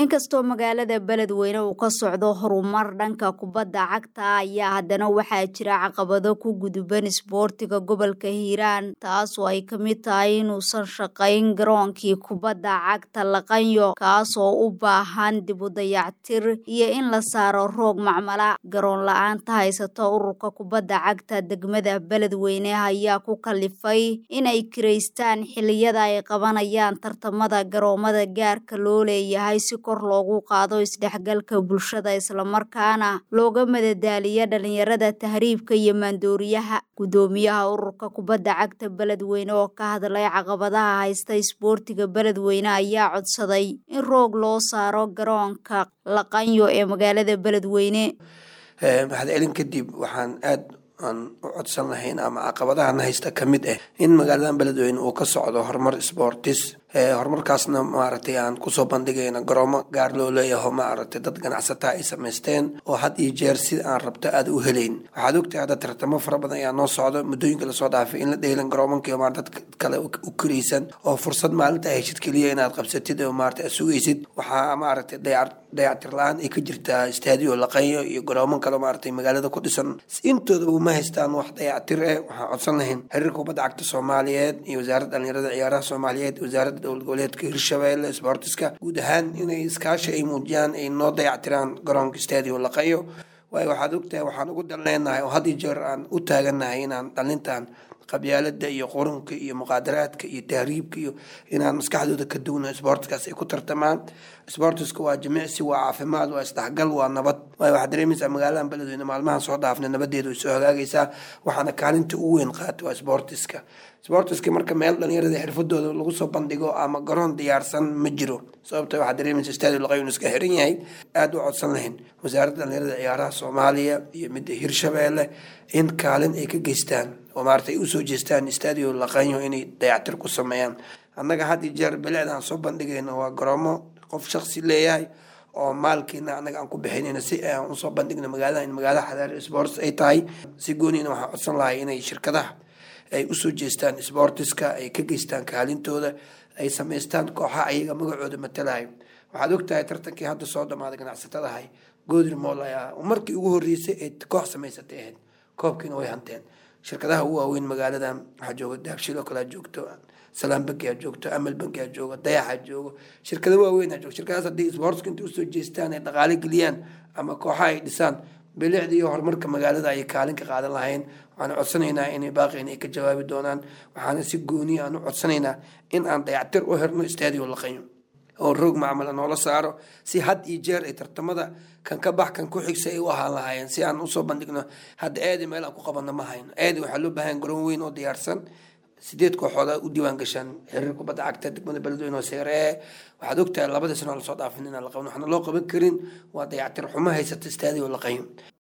inkastoo magaalada beledweyne uu ka socdo horumar dhanka kubadda cagta ayaa haddana waxaa jira caqabado ku guduban isboortiga gobolka hiiraan taasoo ay ka mid tahay inuusan shaqayn garoonkii kubadda cagta laqanyo kaasoo u baahan dib u dayactir iyo in la saaro roog macmala garoon la-aanta haysata ururka kubadda cagta degmada beledweyne ayaa ku kalifay inay kiraystaan xiliyada ay qabanayaan tartamada garoomada gaarka loo leeyahay si kor loogu qaado isdhexgalka bulshada islamarkaana looga madadaaliya dhalinyarada tahriibka iyo maandooriyaha gudoomiyaha ururka kubadda cagta beledweyne oo ka hadlay caqabadaha haysta isboortiga beledweyne ayaa codsaday in roog loo saaro garoonka laqanyo ee magaalada beledweyne mahadcelin kadib waxaan aad aan u codsan lahayn ama caqabadahan haysta ka mid ah in magaaladan beledweyne uu ka socdo horumar sportis horumarkaasna maaragtay aan kusoo bandhigayno garoomo gaar loo leeyaho maaragtay dad ganacsataa ay samaysteen oo had iyo jeer sida aan rabto aada u helayn waxaad ogtahay hadda tartamo fara badan ayaa noo socdo muddooyinka lasoo dhaafay in la dheelan garoomankii maar dad kale u karaysan oo fursad maalinta heshid keliya inaad qabsatid oo maarata aad sugaysid waxaa maaragtay dayac dayactir la-aan ay ka jirtaa istaadiyo laqanyo iyo garooman kale maaragtay magaalada ku dhisan intoodaba ma haystaan wax dayactir eh waxaan codsan lahayn xiriirka kubadda cagta soomaaliyeed iyo wasaaradda dhalinyarada ciyaaraha soomaaliyeed wasaaradda dowlad goboleedka hirshabeelle sportiska guud ahaan inay iskaashi ay muujiyaan ay noo dayactiraan garoonka stadio laqayo waayo waxaad ogtahay waxaan ugu dalneenahay oo had iyo jeer aan u taagannahay inaan dhalintan qabyaalada iyo qurunka iyo muqaadaraadka iyo tahriibka iyo inaan maskaxdooda ka duwno sboortskaas ay ku tartamaan sboortiska waa jimicsi waa caafimaad waa isdhexgal waa nabad waayo waxaad dareemaysaa magaaladan beledweyne maalmahan soo dhaafna nabadeedu way soo hagaagaysaa waxaana kaalinta ugu weyn qaata waa sboortiska sboortiska marka meel dhalinyarada xirfadooda lagu soo bandhigo ama garoon diyaarsan ma jiro sababta waxaad dareemaysa stadio laqayun iska xiran yahay aada u codsan lahayn wasaaradda dhalinyarada ciyaaraha soomaaliya iyo midda hirshabeelle in kaalin ay ka geystaan oo maarata ay usoo jeestaan stadio laqanyo inay dayactir ku sameeyaan annaga had iyo jeer bilecda aan soo bandhigayno waa garoomo qof shaksi leeyahay oo maalkiina annaga aan ku bixinayno si aan usoo bandhigno magaalada in magaalada xadaari sports ay tahay si gooniina waxaan codsan lahay inay shirkadaha ay usoo jeestaan sportiska ay ka geystaan kaalintooda ay samaystaan kooxaha ayaga magacooda matalahay waxaad ogtahay tartankii hadda soo dhamaaday ganacsatadahay godri mool ayaa markii ugu horreysay ay koox samaysatay ahayd koobkiina way hanteen shirkadaha ugu waaweyn magaaladan waxaa jooga daabshilo kalea joogto salaam banki aa joogto amal banki aa joogo dayaxa joogo shirkada waaweyn aa joogo shirkadaas haddii sportska intay usoo jeestaan ay dhaqaale geliyaan ama kooxaha ay dhisaan bilicda iyo horumarka magaalada ayay kaalin ka qaadan lahayn waxaan codsanaynaa inay baaqeen ay ka jawaabi doonaan waxaana si gooniya aan u codsanaynaa in aan dayactir u herno stadio laqanyo oo roog macmala noola saaro si had iyo jeer ay tartamada kan ka bax kan ku xigsa ay u ahaan lahaayeen si aan usoo bandhigno hadda aadi meel aan ku qabanno ma hayno aadi waxaa loo baahan garoon weyn oo diyaarsan sideed kooxooda u diiwaan gashaan xiriir kubadda cagta degmada beledweyne oo seeree waxaad ogtahay labadii sano lasoo dhaafin inaan la qaban waxaana loo qaban karin waa dayactir xumo haysata stadio laqayn